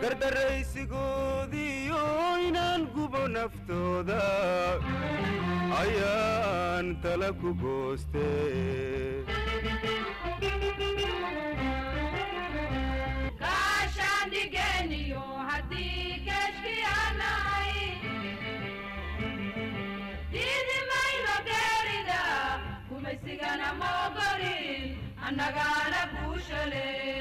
gardaraysigoodiyo inaan gubo naftooda ayaan tala ku gooste kaashaandhigeniyo haddii keeshkiyaanay diidi mayno geerida gumaysigana moogolin annagaana guushale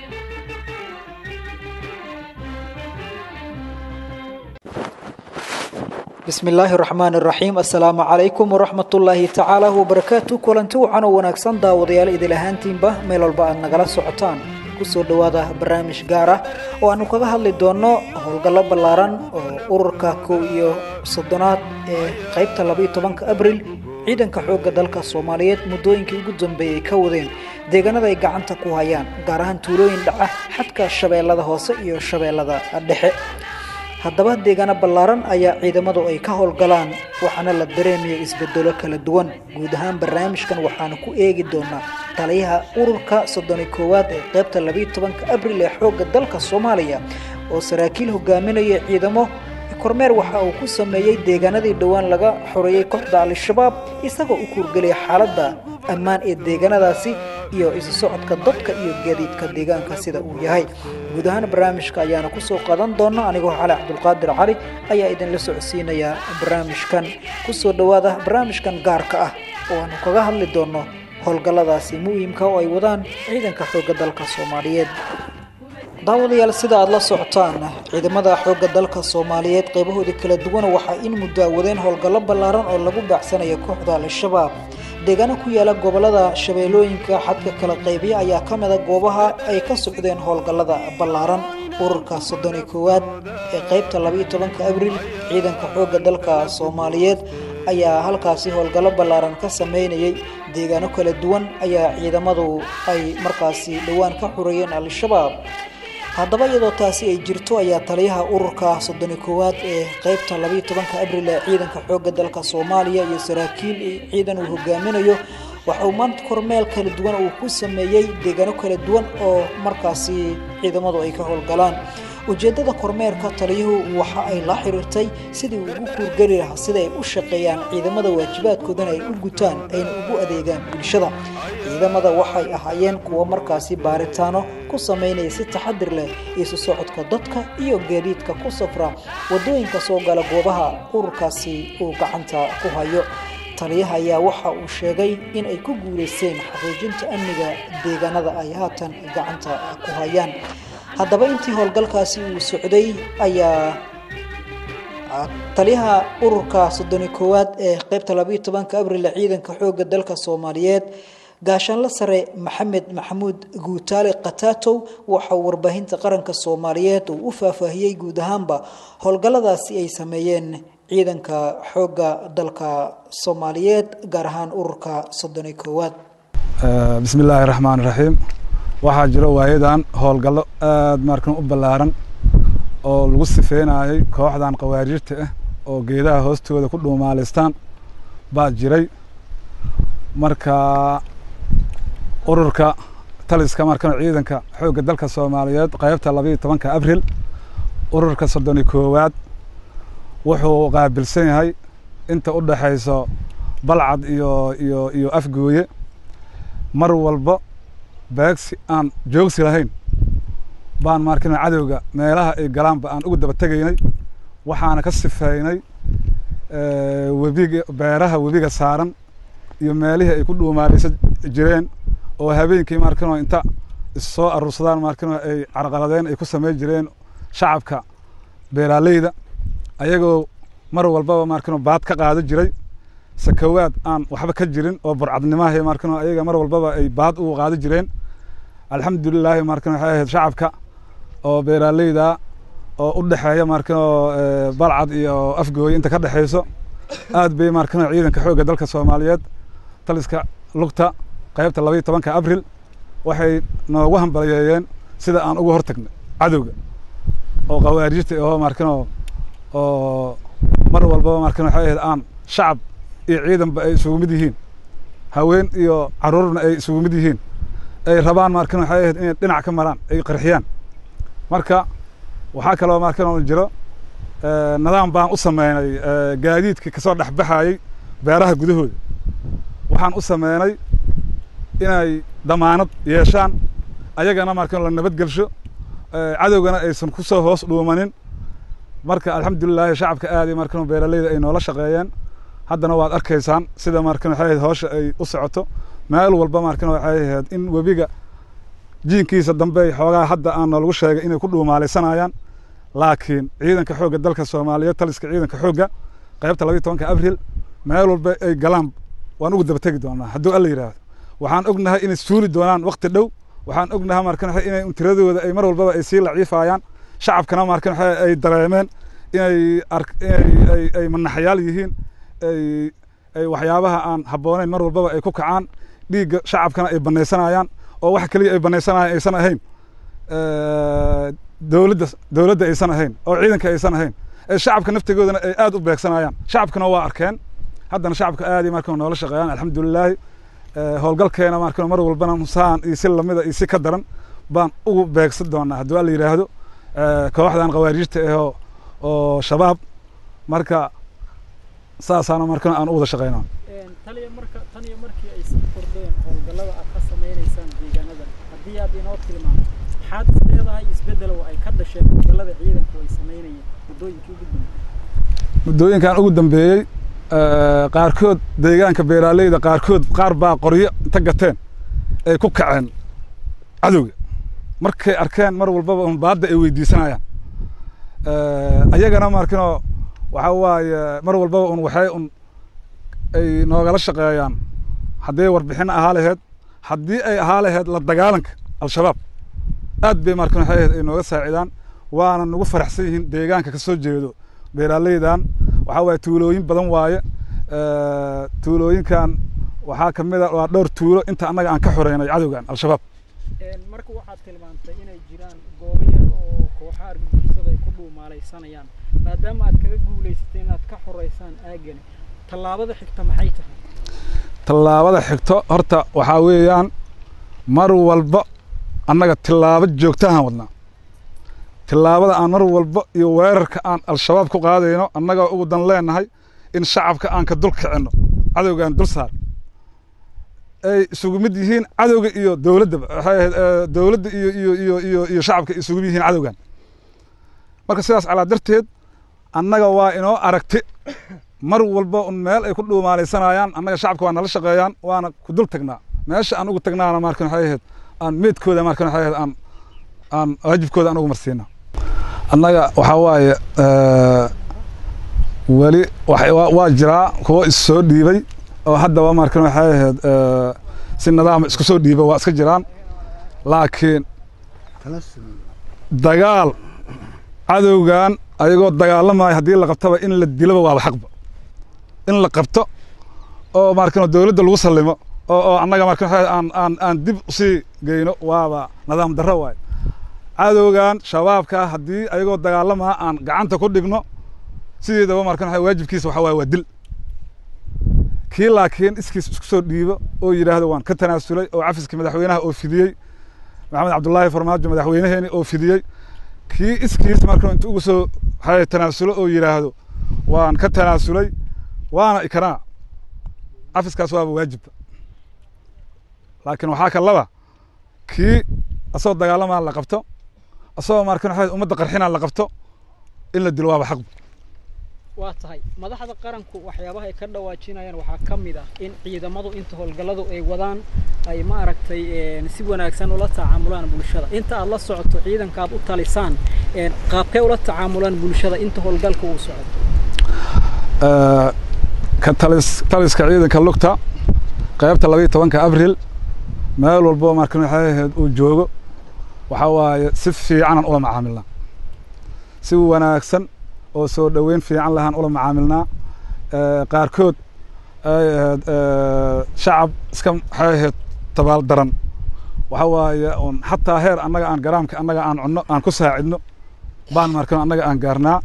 bismi illaahi raxmaani raxiim assalaamu calaykum waraxmatullaahi tacaala wabarakaatu kulanti wacan oo wanaagsan daawadayaal idil ahaantiinba meel walba aad nagala socotaan kusoo dhowaada barnaamij gaar ah oo aanu kaga hadli doonno howlgallo ballaaran oo ururka kow iyo soddonaad ee qaybta labaiyo tobanka abril ciidanka xoogga dalka soomaaliyeed muddooyinkii ugu dambeeyey ka wadeen deegaanada ay gacanta ku hayaan gaar ahaan tuulooyin dhaca xadka shabeellada hoose iyo shabeellada dhexe haddaba deegaano ballaaran ayaa ciidamadu ay ka howlgalaan waxaana la dareemaya isbedelo kala duwan guud ahaan barnaamijkan waxaanu ku eegi doonaa taliyaha ururka soddoni koowaad ee qaybta labaiyo tobanka abril ee xoogga dalka soomaaliya oo saraakiil hogaaminaya ciidamo kormeer waxa uu ku sameeyey deegaanadii dhowaan laga xoreeyey kooxda al-shabaab isagoo u kuurgelaya xaaladda ammaan ee deegaanadaasi iyo isu socodka dadka iyo gaadiidka deegaanka sida uu yahay guud ahaan barnaamijka ayaana kusoo qadan doona anigoo cali cabdulqaadir cali ayaa idinla socodsiinaya barnaamijkan kusoo dhowaada barnaamijkan gaarka ah oo aanu kaga hadli doono howlgalladaasi muhiimka oo ay wadaan ciidanka xoogga dalka soomaaliyeed daawadayaal sida aada la socotaan ciidamada xoogga dalka soomaaliyeed qeybahoodii kala duwan waxaa in muddo awadeen howlgallo ballaaran oo lagu baacsanayo kooxda al-shabaab deegaano ku yaala gobolada shabeellooyinka xadka kala qaybiya ayaa ka mida goobaha ay ka socdeen howlgallada ballaaran ururka soddoni koowaad ee qaybta labaiyo tobanka abril ciidanka xoogga dalka soomaaliyeed ayaa halkaasi howlgallo ballaaran ka sameynayay deegaano kala duwan ayaa ciidamadu ay markaasi dhowaan ka xureeyeen al-shabaab haddaba iyadoo taasi ay jirto ayaa taliyaha ururka soddoni koowaad ee qaybta labaiyo tobanka abril ee ciidanka xoogga dalka soomaaliya iyo saraakiil ciidan uu hogaaminayo waxa uu maanta kormeel kala duwan uu ku sameeyey deegaano kala duwan oo markaasi ciidamadu ay ka howlgalaan ujeeddada kormeerka taliyuhu waxa ay la xiriirtay sidii uu ugu kuurgeli lahaa sida ay u shaqeeyaan ciidamada waajibaadkoodana ay u gutaan ayna ugu adeegaan bulshada ciidamada waxay ahaayeen kuwo markaasi baaritaano ku sameynaya si taxadir leh isu socodka dadka iyo gaadiidka ku safra wadooyinka soo gala goobaha ururkaasi uu gacanta ku hayo taliyaha ayaa waxa uu sheegay in ay ku guuleysteen xaqiijinta amniga deegaanada ay haatan gacanta ku hayaan haddaba intii howlgalkaasi uu socday ayaa taliyaha ururka soddoni koowaad ee qaybta labaiyo tobanka abril ciidanka xoogga dalka soomaaliyeed gaashaanla sare maxamed maxamuud guutaale kataatow waxauu warbaahinta qaranka soomaaliyeed uu u faahfaahiyey guud ahaanba howlgalladaasi ay sameeyeen ciidanka xoogga dalka soomaaliyeed gaar ahaan ururka soddoni koowaad bismi illaahi raxmaan raxiim waxaa jiro waayadan howlgallo aada markan u ballaaran oo lagu sifeynayay kooxdan khawaarijta ah oo geedaha hoostooda ku dhuumaalaystaan baa jiray marka ururka taliska markan ciidanka xoogga dalka soomaaliyeed qaybta labaiyo tobanka abril ururka soddoni koowaad wuxuu qaabilsan yahay inta u dhexayso balcad iyo iyo iyo afgooye mar walba beegsi aan joogsi lahayn baan markina cadowga meelaha ay galaanba aan ugu daba tegaynay waxaana ka sifeynay webiga beeraha webiga saaran iyo meelihii ay ku dhuumaalaysa jireen oo habeenkii markino inta issoo aruursadaan markino ay carqaladeen ay ku samey jireen shacabka beeraaleyda ayagoo mar walbaba markino baad ka qaado jiray sakawaad aan waxba ka jirin oo burcadnimaha markino ayaga mar walbaba ay baad ugu qaado jireen alxamdulilaahi markino waxay ahayd shacabka oo beeraaleyda oo u dhexeeya markino balcad iyo afgooye inta ka dhexeyso aad bay markino ciidanka xoogga dalka soomaaliyeed taliska lugta qaybta labaiyo tobanka abril waxay noogu hambaliyeeyeen sida aan uga hortagnay cadowga oo khawaarijta oo markino oo mar walbaba markino waxay ahayd aan shacab iyo ciidanba ay isugu mid yihiin haween iyo caruurna ay isugu mid yihiin ay rabaan markan waxay ahayd inay dhinac ka maraan ay qarxiyaan marka waxaa kaloo markan jiro nidaam baan u sameynay gaadiidkii kasoo dhexbaxayey beeraha gudahooda waxaan u sameynay inay damaanad yeeshaan ayagana markan la nabadgelsho cadowgana aysan ku soo hoos dhuumanin marka alxamdulilaahi shacabka aad iyo markan beeraleyda ay noola shaqeeyeen haddana waad arkaysaan sida markan waxay ahayd hawsha ay u socoto meel walba markan waxay ahayd in webiga jiinkiisa dambe xoogaa hadda aan noolagu sheegay inay ku dhuumaalaysanayaan laakiin ciidanka xoogga dalka soomaaliyeed taliska ciidanka xoogga qaybta labayo tobanka abril meel walba ay galaan waan ugu daba tegi doonaa hadduu alla yidhaahdo waxaan ognahay inay suuli doonaan wakti dhow waxaan ognahay markan waxa inay tiradooda ay mar walbaba ay sii laciifayaan shacabkana markan waxa ay dareemeen inay inay ay manaxyaal yihiin ay ay waxyaabaha aan habboonayn mar walbaba ay ku kacaan dhiigga shacabkana ay banaysanayaan oo wax keliya ay banaysanayaan aysan ahayn dowladda dowladda aysan ahayn oo ciidanka aysan ahayn ee shacabka naftigoodana ay aad u beegsanayaan shacabkana waa arkeen haddana shacabka aad iyo markan noola shaqeeyaan alxamdulilaahi howlgalkeena markan mar walbana saan iyo si lamida iyo si ka daran baan ugu beegsan doonaa hadduu alla yidhaahdo kooxdan khawaarijta ahoo oo shabaab marka saasaana markan aan u wada shaqeynaa taliya marka tan iyo markii ay sii kordheen howlgallada aad ka samaynaysaan deegaanadan haddii aad inoo tilmaanto maxaad is leedahay isbeddelow ay ka dhasheen howlgallada ciidanku ay samaynayeen muddooyinkii ugu dambeeyey muddooyinkan ugu dambeeyey qaarkood deegaanka beeraaleyda qaarkood qaar baa qoryo inta gateen ay ku kaceen cadowga markay arkeen mar walbaba un baadda ay weydiisanayaan ayagana markinoo waxaa waaye mar walbaba un waxay un ay noogala shaqeeyaan haddii warbixin ahaa laheyd haddii ay ahaa laheyd la dagaalanka al-shabaab aad bay markan waxay ahayd ay nooga saacidaan waana nagu faraxsan yihiin deegaanka ka soo jeedo beeraaleydan waxaa waaye tuulooyin badan waaye tuulooyinkan waxaa ka mid a waa dhowr tuulo inta annaga aan ka xoreynay cadowgan al-shabaab marka waxaad tilmaantay inay jiraan goobo yar oo kooxaha argagixisada ay ku dhuumaalaysanayaan maadaama aad kaga guulaysatay inaad ka xoreysaan aagani tallaabada xigta maxay tahay tallaabada xigto horta waxaa weeyaan mar walba annaga tillaabo joogtahaan wadnaa tillaabada aan mar walba iyo weerarka aan al-shabaab ku qaadayno annagoo ugu dan leenahay in shacabka aan ka dul kicinno cadowgaan dul saar ay isugu mid yihiin cadowga iyo dowladdaba waxay ahayd dowladda iyo iyo iyo iyo iyo shacabka isugu mid yihiin cadowgan marka sidaas calaa darteed annaga waa inoo aragti mar walba un meel ay ku dhuumaalaysanayaan annaga shacabka waa nala shaqeeyaan waana ku dul tagnaa meesha aan ugu tagnaana markan waxay ahayd aan meedkooda markan waxay ahayd aan aan waajibkooda aan ugu marsiina annaga waxaa waaye weli waa jiraa kuwo is soo dhiibay oo haddaba markan waxay ahayd si nidaama isku soo dhiiba waa iska jiraan laakiin dagaal cadowgan ayagoo dagaalamaya haddii la qabtaba in la dilaba waaba xaqba in la qabto oo markan dowladda lagu sallimo oo oo annaga markan aan aan aan dib usii geyno waaba nidaam darro waaye cadowgan shabaabka haddii ayagoo dagaalamaya aan gacanta ku dhigno sideedaba markan waxa waajibkiisa waxa waaye waa dil kii laakiin iskiis isku soo dhiibo oo yidhaahdo waan ka tanaasulay oo cafiskii madaxweynaha oo fidiyey maxamed cabdullaahi farmaajo madaxweynaheeni oo fidiyey kii iskiis markan inta ugu soo hay tanaasulo oo yidhaahdo waan ka tanaasulay waana ikraa cafiskaas waaba waajibba laakiin waxaa ka laba kii asagoo dagaalamaa la qabto asagoo markan waxa ummadda qarxinaa la qabto in la dilo waaba xaqba waa tahay madaxda qaranku waxyaabaha ay ka dhawaajinayaan waxaa ka mid ah in ciidamadu inta howlgalladu ay wadaan ay ma aragtay si wanaagsan ula tacaamulaan bulshada inta aad la socoto ciidanka aad u talisaan qaabkee ula tacaamulaan bulshada inta howlgalka uu socdo ka talis taliska ciidanka lugta qaybta labayo tobanka abril meel walbo markan waxay ahayd uu joogo waxaa waaye si fiicanan ula macaamilnaa si wanaagsan oo soo dhoweyn fiican lahaan ula macaamilnaa qaarkood ay ahayd shacab iska waxay ahayd tabaal daran waxa waaye un xataa heer annaga aan garaamka annaga aan cunno aan ku saacidno baan markano annaga aan gaarnaa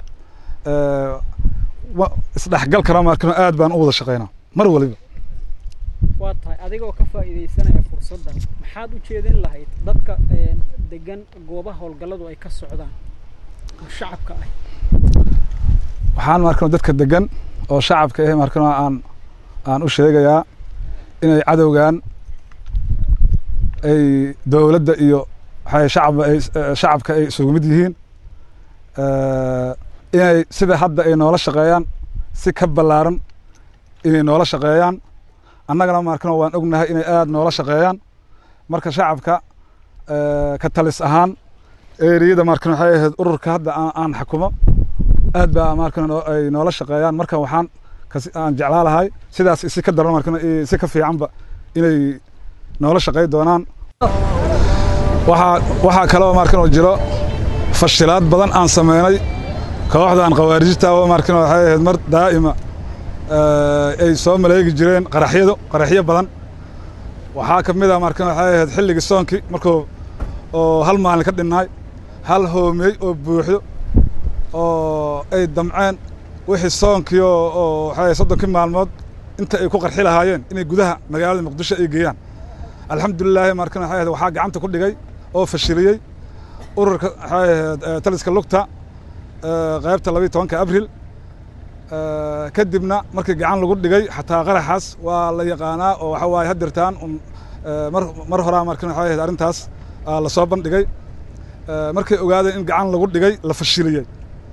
isdhexgalkana markano aad baan u wada shaqeynaa mar waliba waa tahay adigoo ka faa'iidaysanaya fursaddan maxaad u jeedin lahayd dadka degan goobaha howlgalladu ay ka socdaan shacabka ah waxaan markan dadka degan oo shacabka ah markan aan aan u sheegayaa inay cadowgan ay dowladda iyo waxay shacab ay shacabka ay isugu mid yihiin inay sida hadda ay noola shaqeeyaan si ka ballaaran inay noola shaqeeyaan annagana markan waan ognahay inay aada noola shaqeeyaan marka shacabka ka talis ahaan eriyada markan waxay ahayd ururka hadda aan aan xakumo aad baa markan ay noola shaqeeyaan marka waxaan kasi aan jeclaa lahay sidaas si ka daran markan si ka fiicanba inay noola shaqey doonaan waxaa waxaa kaloo markan oo jiro fashilaad badan aan sameynay kooxdan khawaarijta oo markan waxay ahayd mar daa'ima ay soo maleegi jireen qaraxyadu qaraxyo badan waxaa ka mid ah markan waxay ahayd xilligii soonkii markuu oo hal maalin ka dhinnaay hal hoomey oo buuxdo oo ay damceen wixii soonkii oo oo waxay soddonkii maalmood inta ay ku qarxi lahaayeen inay gudaha magaalada muqdisho ay geeyaan alxamdulilaahi markan waxay ahayd waxaa gacanta ku dhigay oo fashiliyey ururka waxay ahayd taliska lugta qaybta labiyo tobanka abril kadibna markii gacan lagu dhigay xataa qaraxaas waa la yaqaanaa oo waxa waaye hadirtaan un mar mar horaa markan waxay ahayd arrintaas la soo bandhigay markay ogaadeen in gacan lagu dhigay la fashiliyey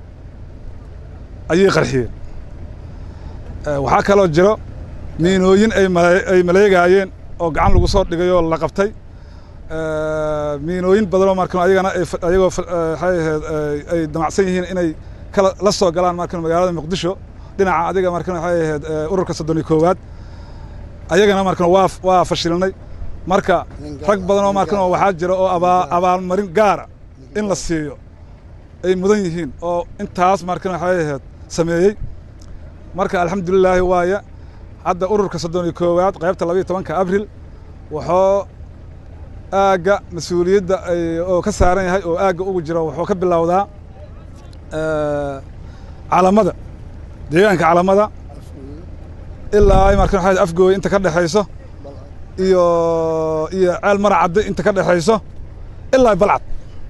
ayay qarxiyeen waxaa kaloo jiro miinooyin ay male ay maleegaayeen oo gacan lagu soo dhigay oo la qabtay miinooyin badanoo markan ayagana ay ayagoo waxay ahayd ay damacsan yihiin inay kala la soo galaan markan magaalada muqdisho dhinaca adiga markan waxay ahayd ururka soddon iyo koowaad ayagana markan waa waa fashilinay marka rag badan oo markan oo waxaa jira oo abaa abaalmarin gaara in la siiyo ay mudan yihiin oo intaas markan waxay ahayd sameeyey marka alxamdulilaahi waaye hadda ururka soddon iyo koowaad qaybta labayo tobanka abril wuxuu aagga mas-uuliyadda oo ka saaran yahay oo aagga ugu jiro wuxuu ka bilowdaa calamada deegaanka calamada ilaa ay markan waxay afgooya inta ka dhexayso iyo iyo ceel maracadde inta ka dhexayso ilaa balcad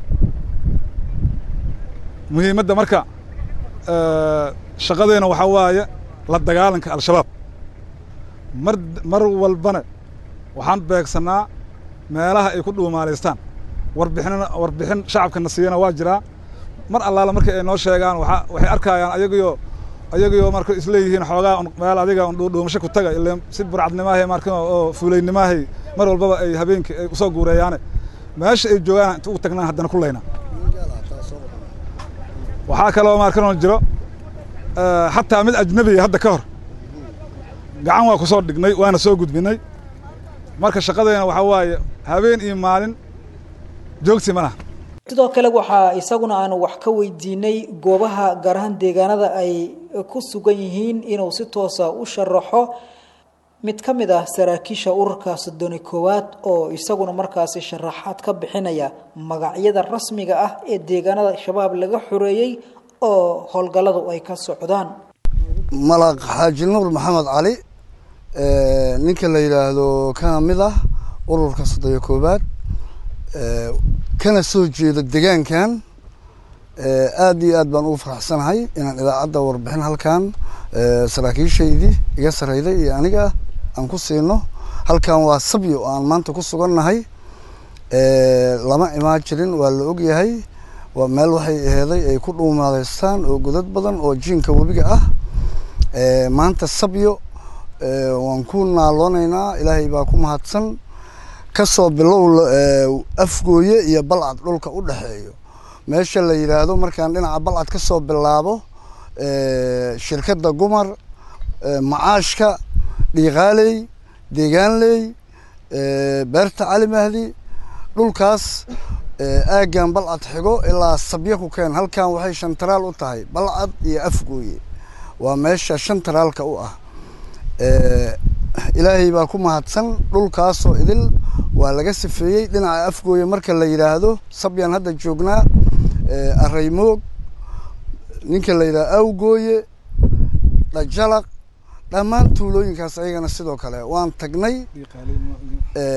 muhiimadda marka shaqadeena waxaa waaye la dagaalanka al-shabaab mar mar walbana waxaan beegsannaa meelaha ay ku dhuumaalaystaan warbixinna warbixin shacabkana siiyana waa jiraa mar allaala markii ay noo sheegaan waa waxay arkayaan ayagiyo ayagiyo marka isleeyihiin xoogaa meel adiga dhuudhuumasho ku taga ile si burcadnimaahay marka oo fuulaynimaahay mar walbaba ay habeenkii ay usoo guureeyaane meesha ay joogaan inta ugu tagnaan haddana ku layna waxaa kaloo markanoo jiro xataa mid ajnabiya hadda ka hor gacan waa ku soo dhignay waana soo gudbinay marka shaqadeena waxaa waaye habeen iyo maalin joogsi ma laha sidoo kale waxaa isaguna aanu wax ka weydiinay goobaha gaar ahaan deegaanada ay ku sugan yihiin inuu si toosa u sharaxo mid ka mid ah saraakiisha ururka soddoni koowaad oo isaguna markaasi sharaxaad ka bixinaya magacyada rasmiga ah ee deegaanada shabaab laga xoreeyey oo howlgalladu ay ka socdaan malaq xaaji nuur maxamed cali ninka la yidhaahdo kana mid ah ururka soddoniyo koowaad kana soo jeedo degaankan aad iyo aad baan ugu faraxsanahay inaan idaacadda warbixin halkan saraakiishaydii iga sareyday iyo aniga aan ku siino halkan waa sabyo oo aan maanta ku sugannahay lama imaan jirin waa la ogyahay waa meel waxay aheeday ay ku dhuumaadaystaan oo godad badan oo jiinka webiga ah maanta sabyo waan ku naaloonaynaa ilaahay baa ku mahadsan kasoo bilow afgooye iyo balcad dhulka u dhexeeyo meesha la yidhaahdo markaan dhinaca balcad ka soo bilaabo shirkadda gumar macaashka dhiiqaaley deegaanley beerta cali mahdi dhulkaas aaggan balcad xigo ilaa sabyo ku keen halkan waxay shantaraal u tahay balcad iyo afgooye waa meesha shantaraalka u ah ilaahay baa ku mahadsan dhulkaasoo idil waa laga sifeeyey dhinaca afgooye marka la yidhaahdo sabyaan hadda joognaa araymoog ninka la yidhahdo awgooye dhajalaq dhammaan tuulooyinkaas ayagana sidoo kale waan tagnay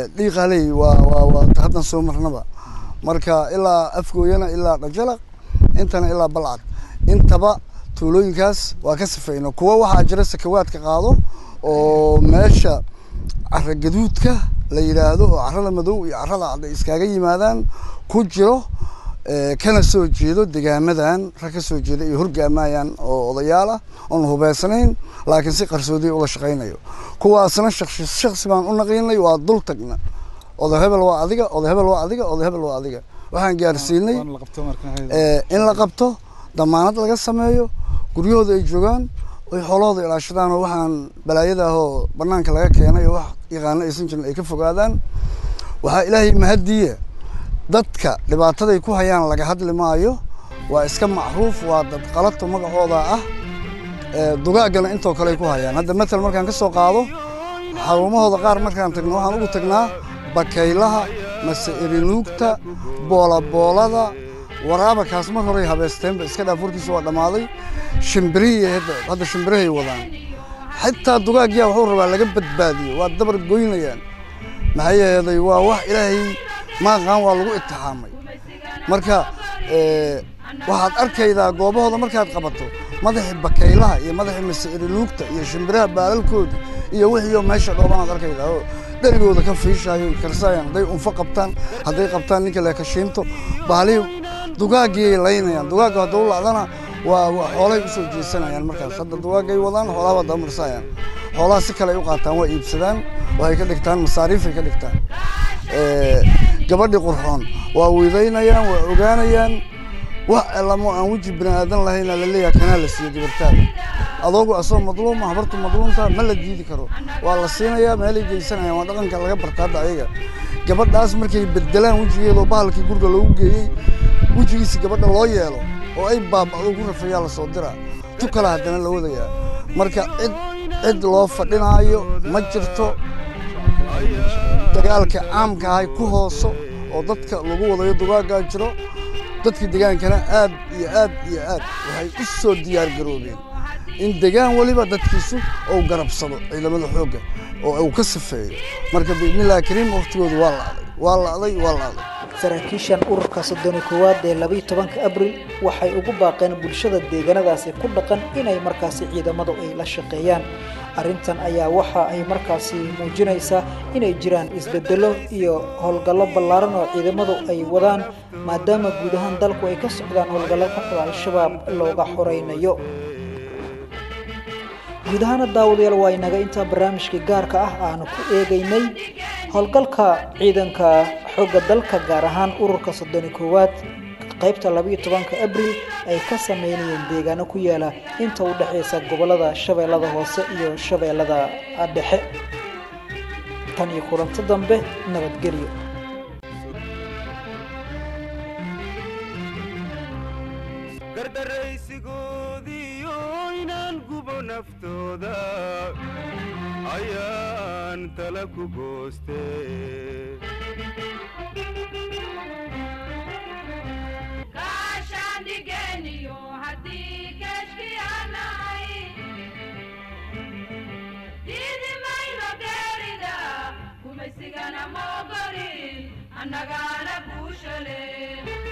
dhiiqaaley waa waa waa haddan soo marnaba marka ilaa afgooyana ilaa dhajalaq intana ilaa balcad intaba tuulooyinkaas waa ka sifeyno kuwa waxaa jira sakawaadka qaado oo meesha cara gaduudka la yidhaahdo oo carada madow iyo carada cad ay iskaga yimaadaan ku jiro kana soo jeedo degaamadan rag ka soo jeeda iyo horgaamayaan oo odayaal ah oon hubeysanayn laakiin si qarsoodiya ula shaqaynayo kuwaasna shaksi shaksi baan u naqiinay waa dul tagna oda hebel waa adiga oda hebel waa adiga oda hebel waa adiga waxaan gaarsiinay in la qabto damaanad laga sameeyo guryahooda ay joogaan oy xoolahooda ilaashadaan oo waxaan balaayada ah oo banaanka laga keenay oo wax yaqaano aysan jirin ay ka fogaadaan waxaa ilaahay mahadiye dadka dhibaataday ku hayaan laga hadli maayo waa iska macruuf waa dad qalato magacooda ah dugaaggana intoo kale ay ku hayaan hadda matal markaan ka soo qaado xarumahooda qaar markaan tagno waxaan ugu tagnaa bakaylaha mase erinuugta boolaboolada waraabakaas mar horey habeysteenba iska dhaaf warkiisa waa dhammaaday shimbirihii hadda shimbirihay wadaan xitaa dugaagyaa wuxuu rabaa laga badbaadiyo waa dabar goynayaan maxaa yeeday waa wax ilaahay maaqaan waa lagu itixaamay marka waxaad arkaydaa goobahooda markaad qabato madaxii bakaylaha iyo madaxii maseriluugta iyo shimbiraha baalalkooda iyo wixiioo meesha dhoobanaad arkaydaa oo dherigooda ka fiishaayo karsaayaan hadday unfo qabtaan hadday qabtaan ninka leekashiinto bahalihii dugaaggiyay laynayaan dugaagga haddau lacdana waa xoolay usoo jeesanayaan markaas hadda dugaagay wadaan xoolaha waa dabamarsaayaan xoolaha si kale ay u qaataan waa iibsadaan waxay ka dhigtaan masaariifay ka dhigtaan gabadhii qurxoon waa wiidaynayaan waa ogaanayaan wax lamo aan weji bini aadan lahayna laleeyaha kanaa la siiyo gabartaada adoogu asagoo madluuma habartu madluumta ma la diidi karo waa la siinayaa meelay geysanayaan waa dhaqanka laga barta hadda ayaga gabadhaas markay bedelaan wejigeedoo bahalkii guriga loogu geeyey wejigiisa gabadha loo yeelo oo ay baaba'do ku rafayaa lasoo diraa tu kale haddana la wadayaa marka cid cid loo fadhinaayo ma jirto dagaalka caamka ahay ku hooso oo dadka lagu wadayo dugaaggaa jiro dadka degaankana aad iyo aad iyo aad waxay u soo diyaar garoobeen in degaan weliba dadkiisu uu garabsado ciidamada xoogga oo uu ka sifeeyo marka biidnillahi kariim waqtigoodu waa la'day waa la'day waa la'day saraakiishan ururka soddoni koowaad ee labayo tobanka abril waxay ugu baaqeen bulshada deegaanadaasi ku dhaqan inay markaasi ciidamadu ay la shaqeeyaan arrintan ayaa waxa ay markaasi muujinaysaa inay jiraan isbedelo iyo howlgallo ballaaran oo ciidamadu ay wadaan maadaama guud ahaan dalku ay ka socdaan howlgallo kooxda al-shabaab looga xoreynayo guud ahaana daawadayaal waa inaga intaa barnaamijka gaarka ah aanu ku eegaynay howlgalka ciidanka xoogga dalka gaar ahaan ururka soddoni koowaad qaybta labayo tobanka abril ay ka sameynayeen deegaano ku yaala inta u dhexaysa gobolada shabeellada hoose iyo shabeellada dhexe tan iyo kulanto dambe nabadgelyo gardaraysigoodiyo inaan gubo naftooda ayaan tala ku gooste kaashaandhigeniyo haddii keeshkiyaanahay diidi mayno geerida kumaysigana moogolin annagaana guushale